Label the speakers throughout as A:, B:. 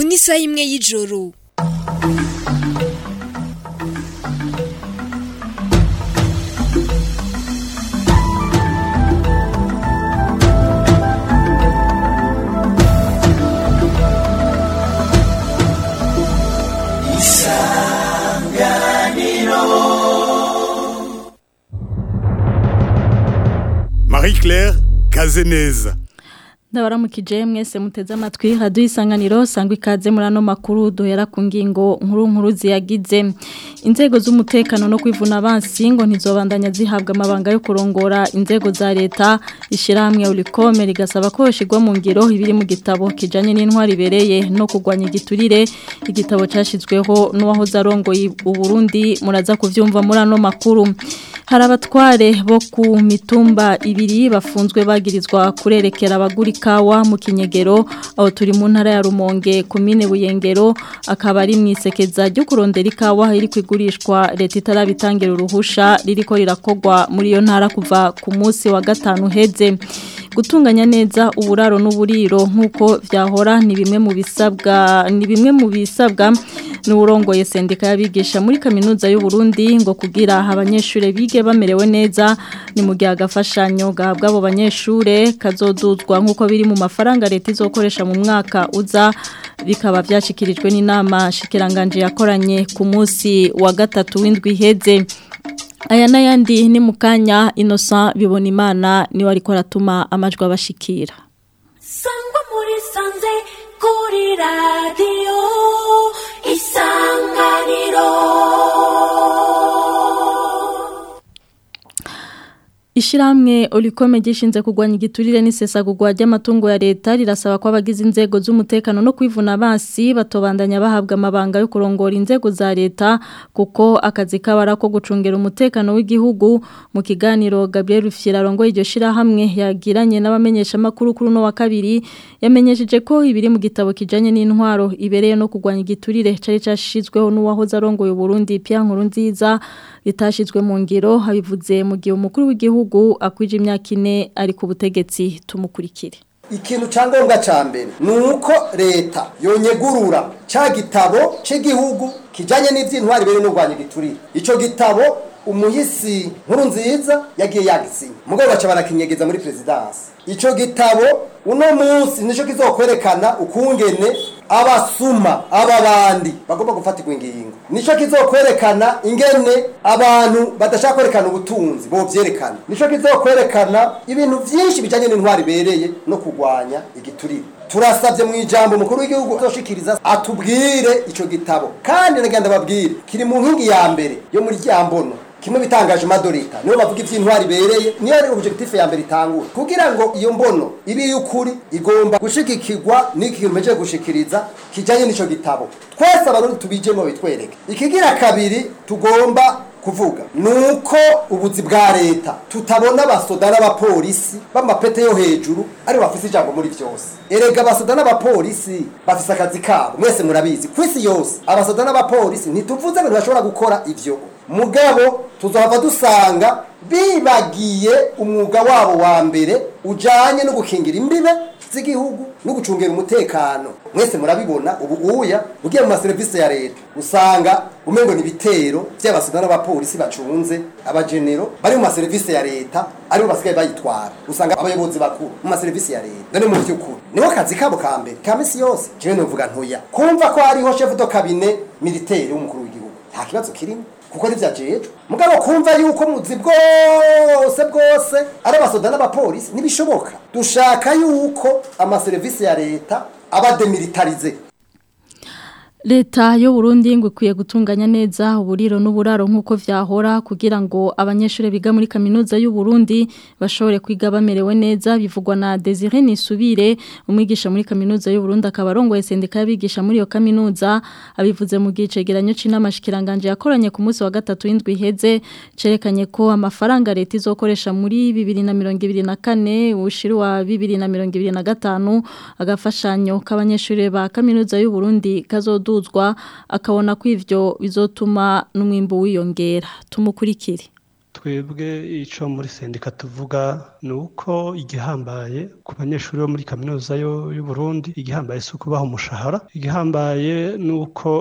A: ni isaha imwe y'ijoro
B: Marie-Claire Kazeneza
C: ndabaramukije mwese muteze amatwi haduye isanganiro sangwa ikaze muri ano makuru duhera ku ngingo nkuru nkuru ziyagize inzego z'umutekano no kwivuna abansi ngo ntizobandanya zihabwa amabanga yo kurongora inzego za leta ishyirahamwe urikome rigasaba ko yoshyirwa mu ngiro ibiri mu gitabo kijyanye n'intwari ibereye no kurwanya igiturire igitabo cyashyizweho n'uwahoze arongoye uburundi muraza kubyumva muri ano makuru hari abatware bo ku mitumba ibiri bafunzwe bagirizwa kurerekera abagura ikawa mu kinyegero aho turi mu ntara ya rumonge komine buyengero akaba ari mu isekeza ryo kurondera ikawa iri kwigurishwa leta itarabitangira uruhusha ririko rirakogwa muri iyo ntara kuva ku munsi wa gatanu uheze gutunganya neza uburaro n'uburiro nk'uko byahora ni bimwe mu bisabwa ni bimwe mu bisabwa n'uburongoye sendika y'abigisha muri kaminuza y'u Burundi ngo kugira abanyeshuri bige bamerewe neza ni mu gihe agafashanyo gahabwa abo banyeshure kazoduzwa nk'uko biri mu mafaranga leta izokoresha mu mwaka uza bikaba byashyikirijwe n'inama shikiranganje yakoranye ku munsi wa gatatu w'indwi iheze aya n'ayandi ni mu kanya inosa bibona imana niwe ariko aratuma amajwi abashikira
D: sangwa muri sanze kuri radiyo isanganiro
C: Ishiramwe olikome gishinze kugwanya igiturire n'isesagurwa ry'amatungo ya leta rirasaba ko abagize inzego z'umutekano no kwivuna basi batobandanya bahabwa amabanga yo kurongora inzego za leta kuko akazi kabara ko gucungera umutekano w'igihugu mu kiganiro Gabriel Rufyira rongo iryo shirahamwe yagiranye n'abamenyesha makuru kuri no wa kabiri yamenyesheje ko ibiri mu gitabo kijanye n'intwaro ibereye no kugwanya igiturire cari cashizweho n'uwahoze arongoye Burundi Pierre Nkurunziza bitashizwe mu ngiro habivuze mu gihe umukuru w'igihugu akwije imyaka ine ari ku butegetsi tumukurikire
E: ikintu cyangombwa cya mbere ni uko leta yonyegurura cya gitabo cy'igihugu kijyanye n'iby'intwari biri n'urwanya igiturire icyo gitabo umuhisi nkuru nziza yagiye yagisinya mugabo baca barakinyegeza muri perezidansi icyo gitabo uno munsi nicyo kizokwerekana ukungene abasuma ababandi bagomba gufatirwa ingingo nicyo kizokwerekana ingene abantu badashaka kwerekana ubutunzi bovyerekana nicyo kizokwerekana ibintu byinshi bijanye n'intwari ibereye no kurwanya igiturire turasabye mu ijambo umukuru w'igihugu azoshikiriza atubwire ico gitabo kandi nagenda babwire kiri mu nkingi ya mbere yo muri ryambono kimwe bitangaje madorita niyo bavuga ivy'intwari bereye niyo ari objectif ya mbere itangura kugira ngo iyo mbono ibi y'ukuri igomba gushigikirwa n'iki kimeje gushikiriza kijanye n'ico gitabo twese abarundi tubijemo bitwereke ikigira kabiri tugomba kuvuga nuko ubuzi bwa leta tutabona abasoda n'abapolisi b'amapete yo hejuru ari bafise ijambo muri byose erega abasoda n'abapolisi bafise akazi kabo mwese murabizi ku isi yose abasoda n'abapolisi ntituvuze ngo ntibashobora gukora ivyo mugabo tuzahava dusanga bibagiye umwuga wabo wa mbere ujanye no gukingira imbibe z'igihugu no gucungera umutekano mwese murabibona ubu uya ugiye mu maserivisi ya leta usanga umengo ni ibitero by'abasoda n'abapolisi bacunze abagenero bari mu maserivisi ya leta aribo basigaye bayitwara usanga abayobozi bakuru mu maserivisi ya leta none mu by'ukuri niho kazi kabo ka mbere ka misi yose jewe novuga ntoya kumva ko hariho chef de cabinet militaire w'umukuru w'igihugu nta kibazo kirimo kuko ntibyajejwe mugabo kumva yuko muzi bwose bwose ari abasoda n'abapolisi ntibishoboka dushaka yuko amaserivisi ya leta aba demilitarize
C: Leta yo Burundi ngo ikwiye gutunganya neza uburiro n'uburaro nk'uko vyahora kugira ngo abanyeshuri biga muri kaminuza y'u Burundi bashobore kwiga bamerewe neza bivugwa na Desire Nisubire umwigisha muri kaminuza y'u Burundi akaba arongoye sendika y'abigisha muri iyo kaminuza abivuze mu gicegeranyo c'inamashikiranganje yakoranye ku munsi wa gatatu w'indwi iheze cerekanye ko amafaranga leta izokoresha muri 2024 ushiri wa 2025 agafashanyo k'abanyeshuri ba kaminuza y'u Burundi kazo duzwa akabona ko ivyo bizotuma n'umwimbo wiyongera tumukurikire
A: twebwe icyo muri sendika tuvuga ni uko igihambaye ku banyeshuri bo muri kaminuza y'u Burundi igihambaye si ukubaha umushahara igihambaye ni uko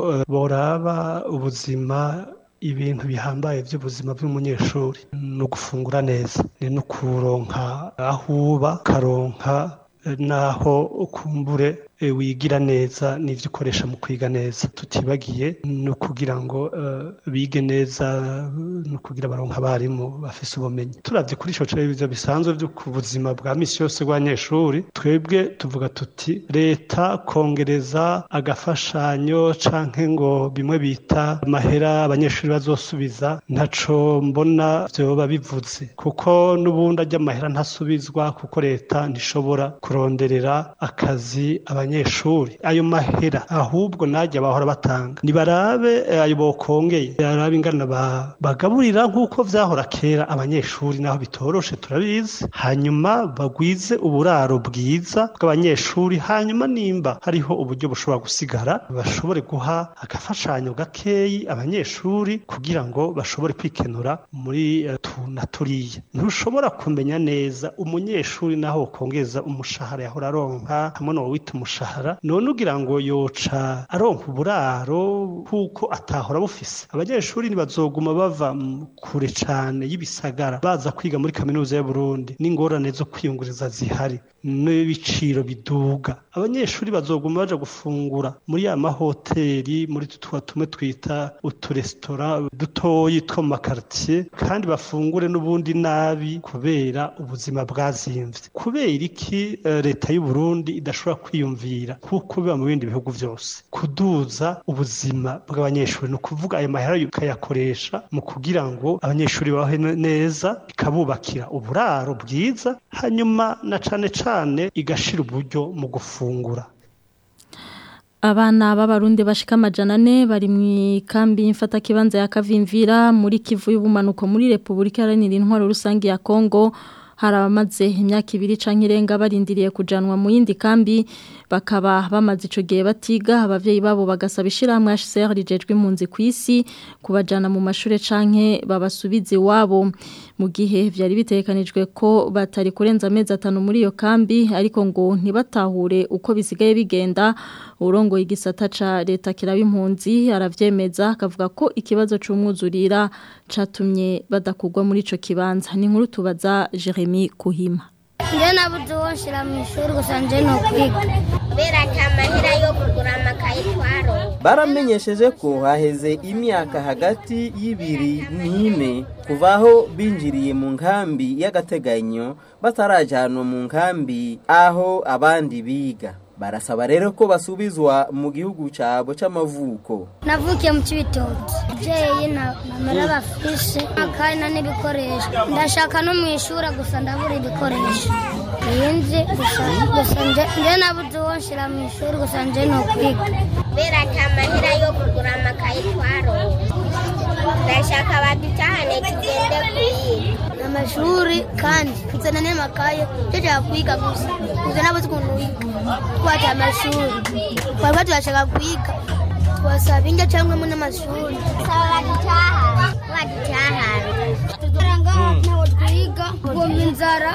A: boraba ubuzima ibintu bihambaye by'ubuzima bw'umunyeshuri ni ugufungura neza ni no kuronka aho uba ukaronka n'aho ukumbure wigira neza n'ibyo ukoresha mu kwiga neza tutibagiye ni ukugira ngo bige neza ni ukugira baronka abarimu bafise ubumenyi turabye kuri icyo cyerekezo bisanzwe byo ku buzima bwa misi yose bw'abanyeshuri twebwe tuvuga tuti leta kongereza agafashanyo canke ngo bimwe bita amahera abanyeshuri bazosubiza ntaco mbona vyoba bivuze kuko n'ubundi ajya amahera ntasubizwa kuko leta ntishobora kuronderera akazi abanyeshuri abanyeshuri ayo mahera ahubwo najya bahora batanga nibarabe ayo bokongeye barabe ingana bagaburira nk'uko vyahora kera abanyeshuri naho bitoroshe turabizi hanyuma bagwize uburaro bwiza bw'abanyeshuri hanyuma nimba hariho uburyo bushobora gusigara bashobore guha agafashanyo gakeyi abanyeshuri kugira ngo bashobore kwikenura muri tuna turiya ntushobora kumenya neza umunyeshuri naho ukongeza umushahara yahora aronka hamwe no wita umushahara none ugira ngo yoca aronka uburaro kuko atahora bufise abanyeshuri ntibazoguma bava kure cane y'ibisagara baza kwiga muri kaminuza y'u Burundi n'ingorane zo kwiyunguriza zihari n'ibiciro biduga abanyeshuri bazoguma baja gufungura muri ya mahoteli muri tutwa tumwe twita uturestora dutoyi two mu makartier kandi bafungure n'ubundi nabi kubera ubuzima bwazimvye kubera iki uh, leta y'u Burundi idashobora kwiyumvira kuko biba mu bindi bihugu vyose kuduza ubuzima bw'abanyeshuri no kuvuga ayo mahera ukayakoresha mu kugira ngo abanyeshuri bahe neza ikabubakira uburaro bwiza hanyuma na cane cane igashira uburyo mu gufungura
C: Abana b'abarundi bashika amajana ane bari mu ikambi y'imfata kibanza ya Kavimvira muri Kivu y'ubumanuko muri Republika Iharanira Intwaro Rusange ya Kongo hari abamaze imyaka ibiri canke irenga barindiriye kujanwa mu yindi kambi bakaba bamaze ico gihe batiga abavyeyi babo bagasaba ishiramwe HCR rijejwe impunzi kwisi kubajana mu mashure canke babasubize iwabo mu gihe vyari bitekanijwe ko batari kurenza amezi atanu muri iyo kambi ariko ngo ntibatahure uko bisigaye bigenda urongoye igisata ca leta kiraba impunzi aravyemeza akavuga ko ikibazo c'umwuzurira catumye badakugwa muri ico kibanza ni nkuru tubaza Jeremy Kuhima
F: njye nabuze uwo nshyira mu ishuri gusa njye ni ukwiga kubera amahera yo kugura amakaye twaro
G: baramenyesheje ko haheze imyaka hagati y'ibiri n'ine kuva aho binjiriye mu nkambi y'agateganyo batarajyanwa mu nkambi aho abandi biga barasaba rero ko basubizwa mu gihugu cyabo cy'amavuko
F: navukiye mu kibitoki ababyeyi namara bafishe akari n'ibikoresho ndashaka no mu ishuri gusa ndabura ibikoresho yinzi gusa gusa njye nabuze uwo nshyira mu ishuri gusa njye ni ukwiga kubera amahera yo kugura amakaye twaro ndashaka badutahane tugende kwiga amashuri kandi kuzana n'amakaye tujya kwiga gusa gusa nabuze ukuntu wiga twajya amashuri twaba turashaka kwiga twasaba indyo cyangwa mu n'amashuri saba badutahane badutahane tugaranga ntaho twiga tugomba inzara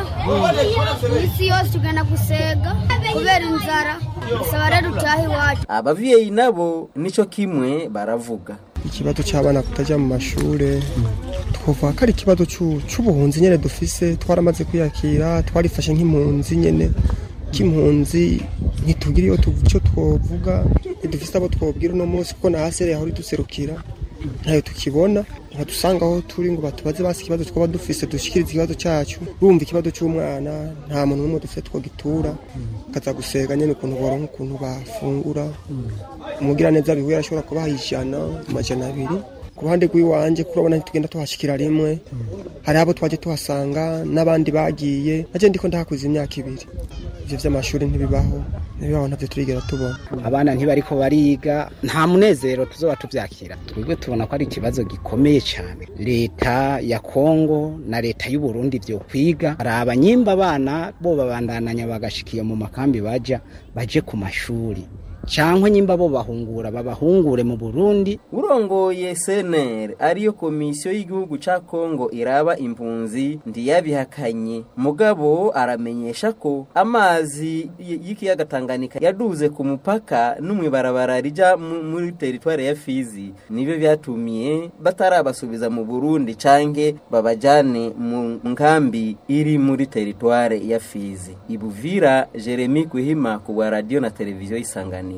F: isi yose tugenda gusega kubera inzara bisaba rero utaha iwacu
G: abavyeyi nabo nico kimwe baravuga
H: ikibazo cy'abana kutajya mu mashure twavuga ko ari ikibazo cy'ubuhunzi nyine dufise twaramaze kwiyakira twarifashe nk'impunzi nyine k'impunzi ntitugira iyo icyo twavuga ntidufise abo twabwira uno munsi kuko na hasi yahora iduserukira ntayo tukibona nkadusanga aho turi ngo batubaze basi ikibazo twaba dufise dushikirize ikibazo cyacu bumva ikibazo cy'umwana nta muntu n'umwe dufite twagitura kaza gusega nyine ukuntu boronka ukuntu bafungura umugira neza bihuye arashobora kubaha ijana amajana abiri ku ruhande rw'iwanjye kurabona ntitugenda tuhashikira rimwe hari abo twaje tuhasanga n'abandi bagiye naje ndiko ndahakuza imyaka ibiri ivyo vy'amashuri ntibibaho ntibibaho ntavyo turigera tubona
I: abana ntibariko bariga nta munezero tuzoba tuvyakira twebwe tubona ko ari ikibazo gikomeye cyane leta ya kongo na leta y'u Burundi vyo kwiga araba nyimba abana bo babandananya bagashikiye mu makambi baja baje ku mashuri cyangwa nyimba bo bahungura babahungure mu Burundi
G: urongoye CNR ariyo komisiyo y'igihugu ca Kongo iraba impunzi ndiyabihakanye mugabo aramenyesha ko amazi y'ikiyaga Tanganyika yaduze ku mupaka n'umwibarabara rija muri teritware ya Fizi nibyo byatumiye batarabasubiza mu Burundi canke babajane mu nkambi iri muri teritware ya Fizi ibuvira Jeremy Kuhima ku bwa radio na televiziyo isanganiro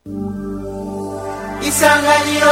J: isanganiro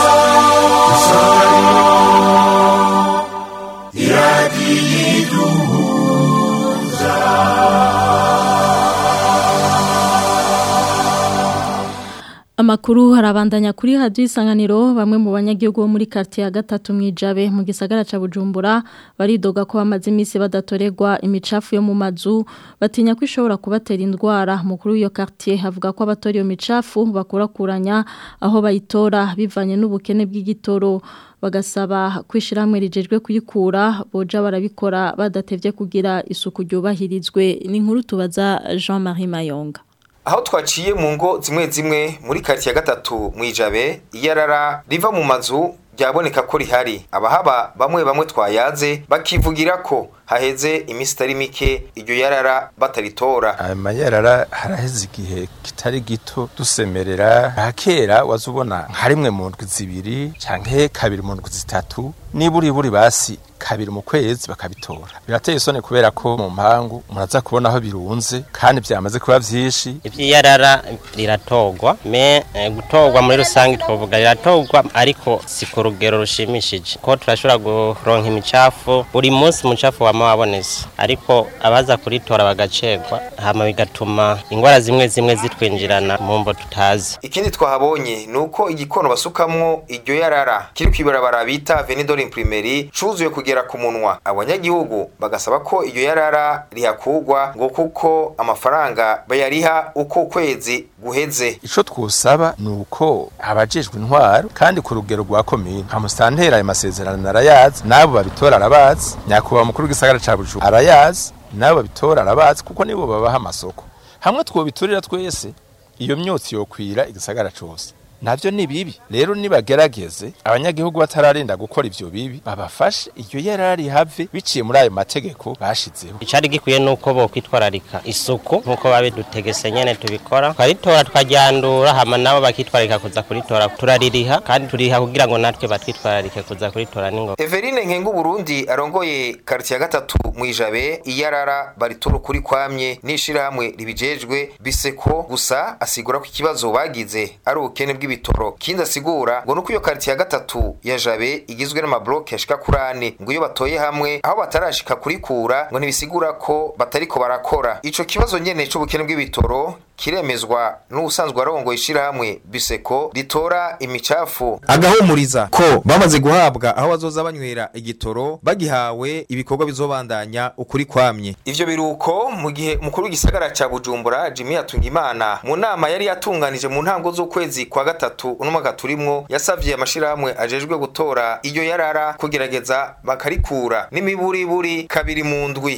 C: Amakuru harabandanya kuri radio isanganiro bamwe mu banyagihugu bo muri quartier ya gatatu mwijabe mu gisagara ca Bujumbura baridoga ko bamaze iminsi badatoregwa imicafu yo mu mazu batinya ko ishobora kubatera indwara mukuru iyo quartier havuga ko abatori iyo micafu bakurakuranya aho bayitora bivanye n'ubukene bw'igitoro bagasaba kwishiramwe rijejwe kuyikura boja barabikora badatevye kugira isuku ryubahirizwe ni nkuru tubaza Jean-Marie Mayonga
K: aho twaciye mu ngo zimwe zimwe muri karitsiye ya gatatu mu ijabe iyarara riva mu mazu byaboneka ko rihari abahaba bamwe bamwe twayaze bakivugira ko haheze iminsi itari mike iryo yarara bataritora
L: aya mayarara haraheze igihe kitari gito dusemerera kera waza ubona nka rimwe mu ndwi zibiri canke kabiri mu ndwi zitatu niburi buri basi kabiri mu kwezi bakabitora birateye isoni kubera ko mu mpangu muraza kubona aho birunze kandi byamaze kuba vyinshi
M: ivy'iyarara riratogwa me eh, gutogwa muri rusange twovuga riratogwa ariko si ku rugero rushimishije ko turashobora kuronka imicafu buri munsi umucafu wama wabonetse ariko abaza kuritora bagacegwa hama bigatuma ingwara zimwe zimwe zitwinjirana mu mbo tutazi
K: ikindi twahabonye ni uko igikono basukamwo iryo yarara kiri kw'ibarabara bita venidor imprimeri cuzuye kugera ku munwa abanyagihugu bagasaba ko iryo yarara rihakugwa ngo kuko amafaranga bayariha uko ukwezi guheze
L: ico twusaba ni uko abajejwe intwaro kandi ku rugero rwa komine nka musantera ayo masezerano arayazi n'abo babitora arabazi nyakubahwa mukuru w'igisagara ca bujumbura arayazi n'abo babitora arabazi kuko nibo babaha amasoko hamwe twobiturira twese iyo myotsi yokwira igisagara cose navyo ni bibi rero nibagerageze abanyagihugu batararinda gukora ivyo bibi babafashe iryo yarari have biciye muri ayo mategeko bashizeho
M: icari gikwiye nuko bo kwitwararika isuku nkuko babidutegese nyene tubikora twaritora twaryandura hama nabo bakitwararika kuza kuritora turaririha kandi turiha kugira ngo natwe batwitwararike kuza kuritora ningo
K: Everine Nkengu Burundi arongoye quartier ya gatatu mu ijabe iyarara baritora kuri kwamye nishirahamwe ribijejwe biseko gusa asigura ko ikibazo bagize ari ubukene bw'ibitoro kindi asigura ngo nuko iyo quartier ya gatatu ya jabe igizwe n'amabloke ashika kuri ane ngo iyo batoye hamwe aho batarashika kurikura ngo ntibisigura ko batariko barakora ico kibazo nyene c'ubukene bw'ibitoro kiremezwa n'ubusanzwe arongoye ishirahamwe biseko ritora imicafu
N: agahumuriza ko bamaze guhabwa aho bazoza banywera igitoro bagihawe ibikorwa bizobandanya ukuri kwamye
K: ivyo biruko mu gihe umukuru w'igisagara ca Bujumbura Jimmy Hatungimana mu nama yari yatunganije mu ntango z'ukwezi kwa gatatu uno mwaka turimwo yasavye amashirahamwe ajejwe gutora iyo yarara kugerageza bakarikura n'imiburiburi kabiri mu ndwi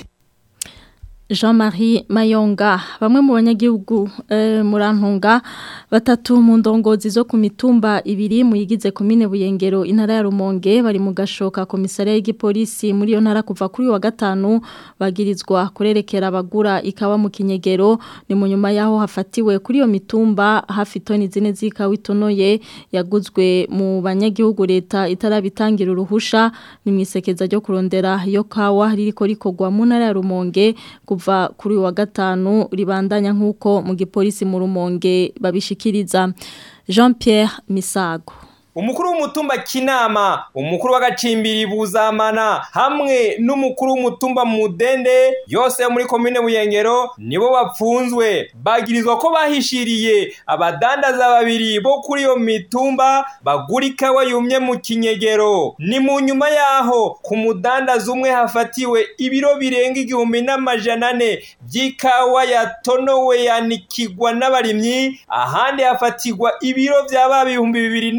C: Jean-Marie Mayonga bamwe mu banyagihugu eh, murantunga batatu mu ndongozi zo ku mitumba ibiri muyigize komine Buyengero intara ya Rumonge bari mu gashoka komisariya y'igipolisi muri yo ntara kuva kuri wa gatanu bagirizwa kurerekera abagura ikawa mu kinyegero ni mu nyuma yaho hafatiwe kuri iyo mitumba hafi toni zine z'ikawa itonoye yaguzwe mu banyagihugu leta itarabitangira uruhusha ni mwisekeza ryo kurondera iyo kawa ririko rikogwa mu ntara ya Rumonge kuva kuri wa gatanu ribandanya nk'uko mu gipolisi mu rumonge babishikiriza Jean Pierre Misago
O: umukuru w'umutumba kinama umukuru w'agacimbiri buzamana hamwe n'umukuru w'umutumba mudende yose yo muri komine buyengero nibo bapfunzwe bagirizwa ko bahishiriye abadandaza babiri bo kuri iyo mitumba bagura ikawa yumye mu kinyegero ni mu nyuma yaho ku mudandaza umwe hafatiwe ibiro birenga igihumbi n'amajana ane by'ikawa yatonowe yanikigwa n'abarimyi ahandi hafatirwa ibiro byaba ibihumbi bibiri n'amajana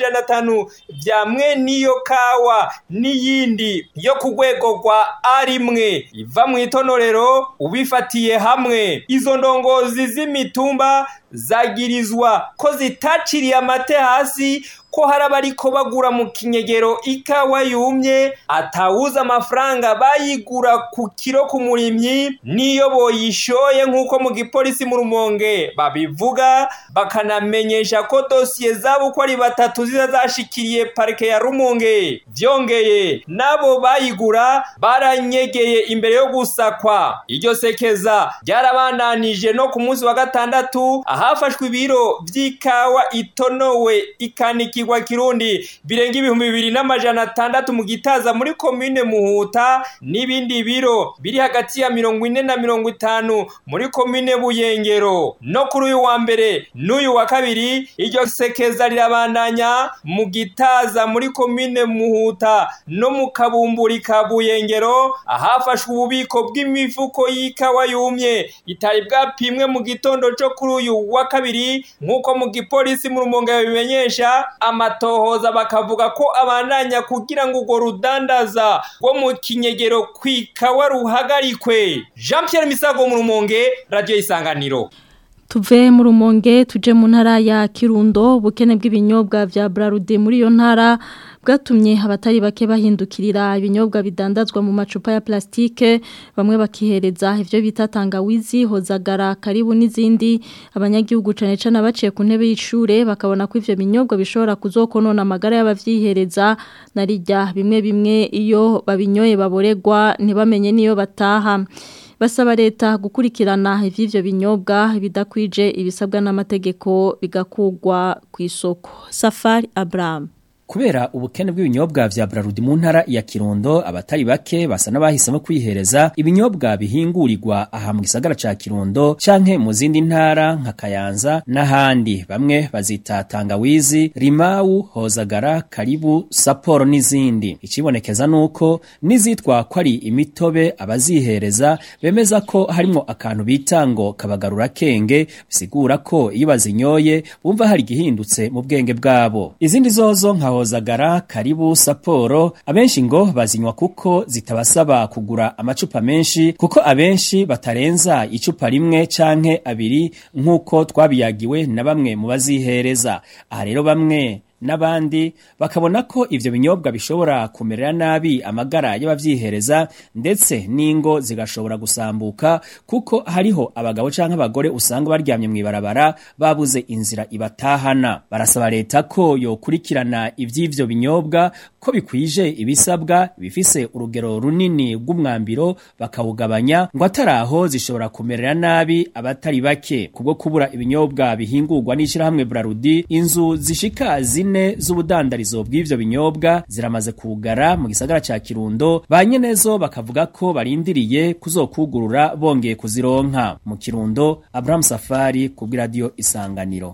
O: n'amajana atanu bya mwene iyo kawa n'iyindi yo ku rwego rwa a rimwe iva mu itonorero ubifatiye hamwe izo ndongozi z'imitumba zagirizwa ko zitaciriye amate hasi ko hari abariko bagura mu kinyegero ikawa yumye atawuza amafaranga bayigura ku kiro ku murimyi niyo boyishoye nk'uko mu gipolisi mu rumonge babivuga bakanamenyesha ko dosiye zabo uko ari batatu ziza zashikiriye parike ya rumonge vyongeye nabo bayigura baranyegeye imbere yo gusakwa iryo sekeza ryarabandanije no ku munsi wa gatandatu ahafashwe ibiro vy'ikawa itonowe ikanika ikigwa kirundi birenga ibihumbi bibiri n'amajana atandatu mu gitaza muri komine muhuta n'ibindi biro biri hagati ya mirongo ine na mirongo itanu muri komine buyengero no kuri uyu wa mbere n'uyu wa kabiri iryo sekeza rirabandanya mu gitaza muri komine muhuta no mu kabumburi ka buyengero ahafashwe ububiko bw'imifuko y'ikawa yumye itari bwapimwe mu gitondo cyo kuri uyu wa kabiri nk'uko mu gipolisi mu rumonge babimenyesha amatohoza bakavuga ko abandanya kugira ngo urwo rudandaza rwo mu kinyegero kwikawa ruhagarikwe jean Pierre misago mu rumonge radiyo isanganiro
C: tuve mu rumonge tuje mu ntara ya kirundo ubukene bw'ibinyobwa bya burarude muri iyo ntara bwatumye abatari bake bahindukirira ibinyobwa bidandazwa mu macupa ya plastike bamwe bakihereza ivyo bita tangawizi hozagara karibu n'izindi abanyagihugu cane cane abaciye ku ntebe y'ishure bakabona ko ivyo binyobwa bishobora kuzokonona amagara y'abavyihereza narijya bimwe bimwe iyo babinyoye baboregwa ntibamenye niyo bataha basaba leta gukurikirana ivy'ivyo binyobwa bidakwije ibisabwa n'amategeko bigakugwa ku isoko Safari Abraham
J: Kubera ubukene bw'ibinyobwa vya Brarudi mu ntara ya Kirundo abatari bake basa n'abahisemo kwihereza ibinyobwa bihingurirwa aha mu gisagara ca Kirundo canke mu zindi ntara nka Kayanza n'ahandi bamwe bazita tangawizi Rimau Hozagara Karibu Sapporo n'izindi ikibonekeza nuko nizitwa ko ari imitobe abazihereza bemeza ko harimo akantu bita ngo kabagarura kenge bisigura ko iyo bazinyoye bumva hari gihindutse mu bwenge bwabo izindi zozo nka hozagara karibu saporo abenshi ngo bazinywa kuko zitabasaba kugura amacupa menshi kuko abenshi batarenza icupa rimwe canke abiri nk'uko twabiyagiwe na bamwe mu bazihereza aha rero bamwe n'abandi bakabona ko ivyo binyobwa bishobora kumerera nabi amagara y'abavyihereza ndetse n'ingo zigashobora gusambuka kuko hariho abagabo canke abagore usanga baryamye mw'ibarabara babuze inzira ibatahana barasaba leta ko yokurikirana ivy'ivyo binyobwa ko bikwije ibisabwa bifise urugero runini rw'umwambiro bakawugabanya ngo ataraho zishobora kumerera nabi abatari bake kubwo kubura ibinyobwa bihingurwa n'ishirahamwe Brarudi inzu zishika zine z'ubudandarizo bw'ivyo binyobwa ziramaze kugara mu gisagara ca Kirundo ba nyenezo bakavuga ko barindiriye kuzokugurura bongeye kuzironka mu Kirundo Abraham Safari ku radio Isanganiro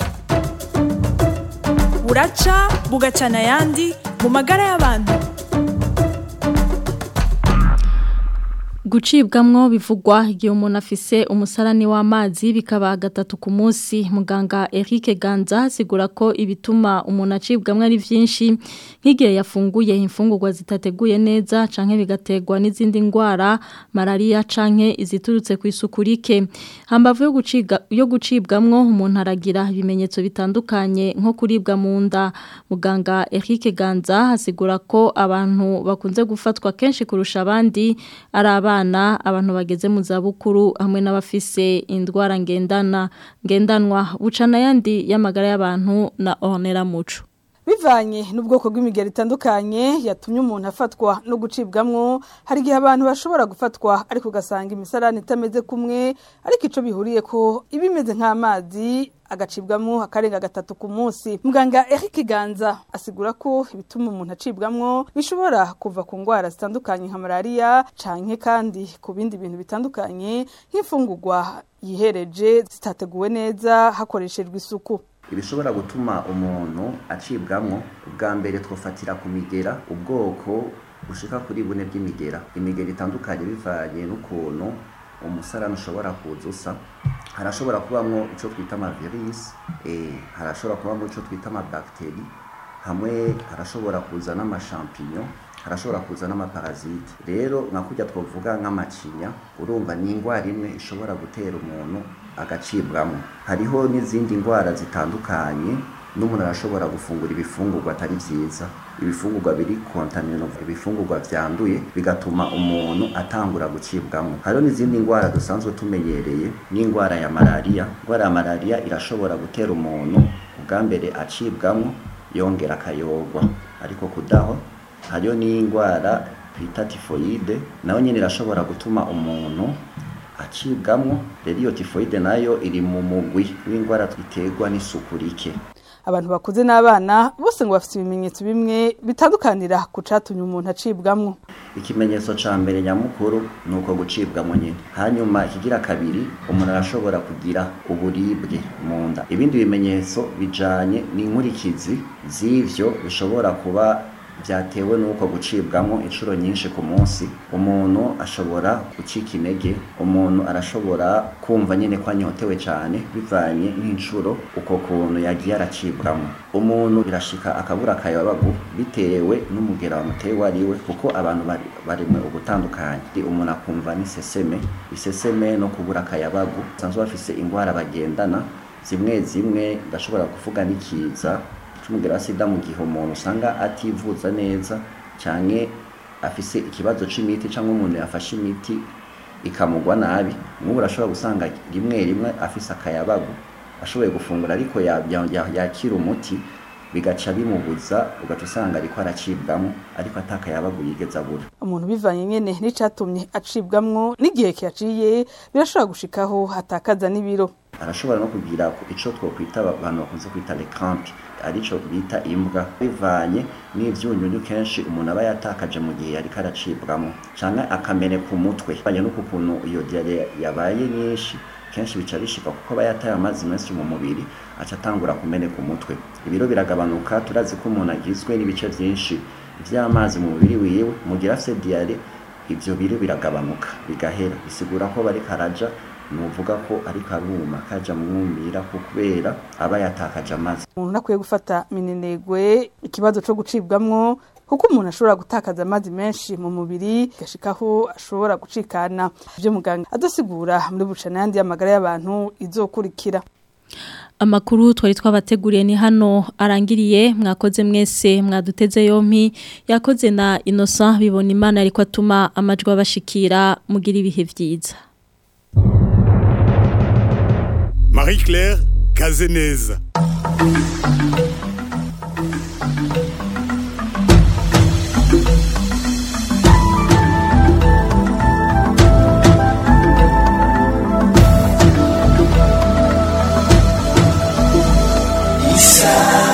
P: buraca bugacana ayandi mu magara y'abantu
C: gucibwamwo bivugwa igihe umuntu afise umusarani w'amazi bikaba gatatu ku munsi muganga Eric Ganza asigura ko ibituma umuntu acibwamwo ari byinshi nk'igihe yafunguye imfungurwa zitateguye neza canke bigategwa n'izindi ndwara malaria canke iziturutse ku isuku rike hambavu yo guciga yo gucibwamwo umuntu aragira ibimenyetso bitandukanye nko kuribwa mu nda muganga Eric Ganza asigura ko abantu bakunze gufatwa kenshi kurusha abandi ari abana abantu bageze mu zabukuru hamwe n'abafise indwara ngendana ngendanwa bucana yandi y'amagara y'abantu na onera muco
Q: bivanye n'ubwoko bw'imigero itandukanye yatumye umuntu afatwa no gucibwamwo hari igihe abantu bashobora gufatwa ariko ugasanga imisarani itameze kumwe ariko ico bihuriye ko iba imeze nk'amazi agacibwamwo akarenga gatatu ku munsi muganga Eric Ganza asigura ko ibituma umuntu acibwamwo bishobora kuva ku ndwara zitandukanye nka malaria canke kandi ku bindi bintu bitandukanye nk'imfungurwa yihereje zitateguwe neza hakoreshejwe isuku
R: ibishobora gutuma umuntu acibwamwo ubwa mbere twofatira ku migera ubwoko bushika kuri bune bw'imigera imigera itandukanye bivanye n'ukuntu umusarani ushobora kuza usa harashobora kubamwo ico twita amavirisi eh harashobora kubamwo ico twita amabacteri hamwe harashobora kuza n'amashampinyo harashobora kuza n'amaparasite rero nka kurya twavuga nk'amacinya urumva ni indwara imwe ishobora gutera umuntu agacibwamo hariho n'izindi ndwara zitandukanye n'umuntu arashobora gufungura ibifungurwa atari byiza ibifungurwa biri kontamino ibifungurwa byanduye bigatuma umuntu atangura gucibwamo hariho n'izindi ndwara dusanzwe tumenyereye n'indwara ya malariya indwara ya malariya irashobora gutera umuntu ubwa mbere acibwamo yongera akayogwa ariko kudaho hariyo n'indwara twita tifoyide nayo nyine irashobora gutuma umuntu acibwamo rero iyo tifoyide nayo iri mu mugwi w'indwara iterwa n'isuku rike
Q: abantu bakuze n'abana bose ngo bafite ibimenyetso bimwe bitandukanira ku catumye umuntu acibwamwo
R: ikimenyetso ca mbere nyamukuru ni uko gucibwamo nyine hanyuma ikigira kabiri umuntu arashobora kugira uburibwe mu nda ibindi bimenyetso bijanye n'inkurikizi z'ivyo bishobora kuba byatewe n'uko gucibwamo inshuro nyinshi ku munsi umuntu ashobora gucika intege umuntu arashobora kumva nyine ko anyotewe cyane bivanye n'inshuro uko kuntu yagiye aracibwamo umuntu birashika akabura akayabagu bitewe n'umugera wamuteye uwo ari we kuko abantu bari barimwe ubutandukanye umuntu akumva n'iseseme iseseme no kubura akayabagu basanzwe bafise indwara bagendana zimwe zimwe ndashobora kuvuga n'ikiza cy'umugera wa sida mu gihe umuntu usanga ativuza neza cyane afise ikibazo c'imiti cyangwa umuntu yafashe imiti ikamugwa nabi nk'ubu urashobora gusanga rimwe rimwe afise akayabagu ashoboye gufungura ariko yakira umuti bigaca bimubuza ugaca usanga ariko aracibwamo ariko atakayabagu yigeze abura
Q: umuntu bivanye nyene n'icatumye acibwamwo n'igihe kiyaciye birashobora gushikaho hatakaza n'ibiro
R: arashobora no kugira ico twokwita abantu bakunze kwita recrampe arico bita imbwa bivanye n'ivyunyunyu kenshi umuntu aba yatakaje mu gihe yariko aracibwamo canke akameneka umutwe banye n'uko kuntu iyo diare yabaye nyinshi kenshi bica bishika kuko aba yataye amazi menshi mu mubiri aca atangura kumeneka umutwe ibiro biragabanuka turazi ko umuntu agizwe n'ibice vyinshi vy'amazi mu mubiri wiwe mu gihe afise diare ivyo biro biragabanuka bigahera bisigura ko bariko araja nuvuga ko ariko aruma kaja mwumira kubera aba yatakaje amazi
Q: umuntu akwiye gufata minenegwe ikibazo co gucibwamwo kuko umuntu ashobora gutakaza amazi menshi mu mubiri gashikaho ashobora gucikana ivyo muganga adosigura muri bucana yandi y'amagara y'abantu izokurikira
C: Amakuru twari twabateguriye ni hano arangiriye mwakoze mwese mwaduteze yompi yakoze na Innocent bibona imana ariko atuma amajwi abashikira mugira ibihe vyiza
B: Marie Claire Kazeneza
D: Isa